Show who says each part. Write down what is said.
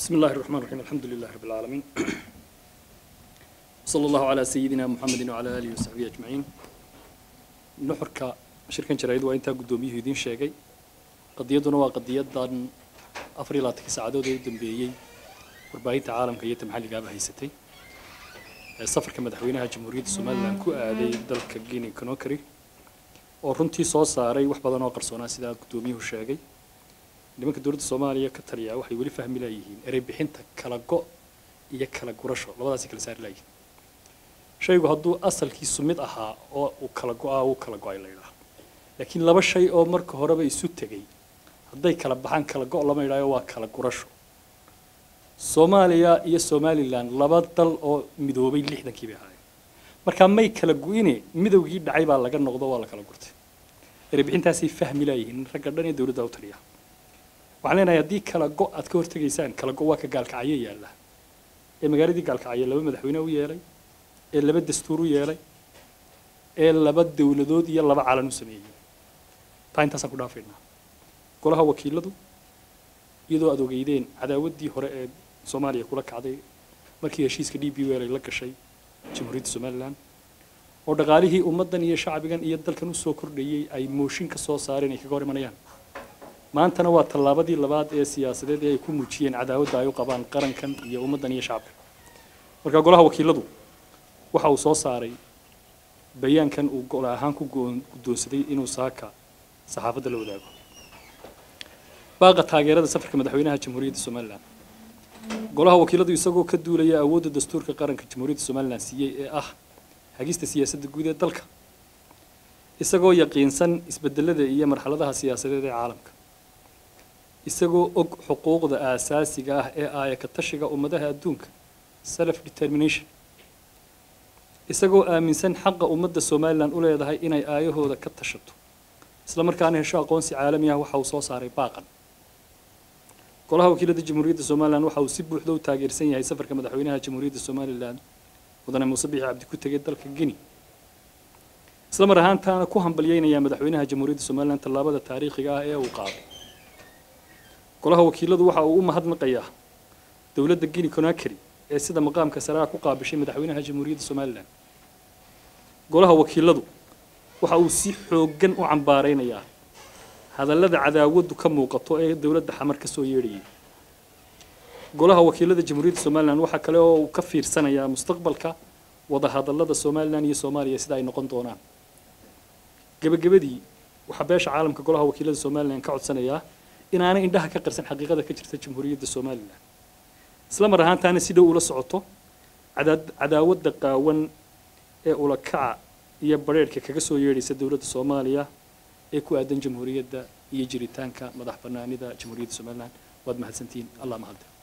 Speaker 1: بسم الله الرحمن الرحيم الحمد لله رب العالمين صلى الله على سيدنا محمد وعلى آله وصحبه أجمعين nuxurka shirkan jaraa'id waa intaa guddoomiyuhu idiin sheegay qadiyaduna waa qadiyadan afar iyo labaatanka saacadood ee u dambeeyey warbaahinta caalamka iyo ta maxalligaaba haysatay ee safarka madaxweynaha jamhuuriyadda somalilan ku aaday dalka guinea conakry oo runtii soo saaray wax badan oo qarsoonaa sidaa guddoomiyuhu sheegay nimanka dowladda soomaaliya ka taliya waxay weli fahmi laayihiin erey bixinta kala go' iyo kala gurasho labadaasay kala saari laayihiin shaygu hadduu asalkiisu mid ahaa oo uu kala go'aa uu kala go'ay la yidhaah laakiin laba shay oo marka horeba isu tegey hadday kala baxaan kala go' lama yidhaayo waa kala gurasho soomaaliya iyo somalilan laba dal oo midoobay lixdankii bay ahaayeen markaa may kala gu'ine midowgii dhacay baa laga noqdo waa la kala gurtay erebixintaasay fahmi laayihiin ragga dhan ee dowladda u taliya waxaan leenahay haddii kala go' aad ka hortegaysaan kala go' waa ka gaalkacyo yaalla ee magaaladii gaalkacyo laba madaxweyne u yeelay ee laba dastuur u yeelay ee laba dowladood iyo laba calan u sameeyey taa intaasaan ku dhaafaynaa golaha wakiiladu iyadoo aad ogeydeen cadaawaddii hore ee soomaaliya kula kacday markii heshiiska d b l ay la gashay jamhuuriyadda somalilan oo dhaqaalihii ummaddan iyo shacbigan iyo dalkan usoo kordhayey ay mooshin ka soo saareen ay kaga hor imanayaan maantana waa tallaabadii labaad ee siyaasadeed ee ay ku muujiyeen cadaawadda ay u qabaan qarankan iyo ummaddan iyo shacabka marka golaha wakiiladu waxa uu soo saaray bayaankan uu gol ahaan ku guddoonsaday inuu saaka saxaafadda la wadaago baaqa taageerada safarka madaxweynaha jamhuuriyadda somalilan golaha wakiiladu isagoo ka duulaya awoodda dastuurka qaranka jamhuuriyadda somalilan siiyey ee ah hagista siyaasadda guud ee dalka isagoo yaqiinsan isbedelada iyo marxaladaha siyaasadeed ee caalamka isagoo og xuquuqda aasaasiga ah ee aaya ka tashiga ummadaha adduunka self determination isagoo aaminsan xaqa ummadda somalilan u leedahay inay aayahooda ka tashato isla markaana hesho aqoonsi caalami ah waxa uu soo saaray baaqan golaha wakiilada jamhuuriyadda somalilan waxa uu si buuxda u taageersan yahay safarka madaxweynaha jamhuuriyadda somalilan mudane muuse bixi cabdi ku tegay dalka guinea isla mar ahaantaana ku hambalyeynaya madaxweynaha jamhuuriyadda somalilan tallaabada taariikhiga ah ee uu qaaday golaha wakiiladu waxa uu u mahadnaqayaa dowladda guinea conakry ee sida maqaamka saraa ku qaabishay madaxweynaha jamhuuriyadda somalilan golaha wakiiladu waxa uu si xooggan u cambaaraynayaa hadallada cadaawaddu ka muuqato ee dowladda xamar ka soo yeedhayay golaha wakiilada jamhuuriyadda somalilan waxaa kale oo uu ka fiirsanayaa mustaqbalka wadahadallada somalilan iyo soomaaliya sida ay noqon doonaan gebagabadii waxaa beesha caalamka golaha wakiilada somalilan ka codsanayaa inaanay indhaha ka qarsan xaqiiqada ka jirta jamhuuriyadda somalilan isla mar ahaantaana si dhow ula socoto cadaawadda qaawan ee ulakaca iyo badrheerhka kaga soo yeedhaysa dowladda soomaaliya ee ku aadan jamhuuriyadda iyo jiritaanka madax bannaanida jamhuuriyadda somalilan waad mahadsantihiin allah mahadle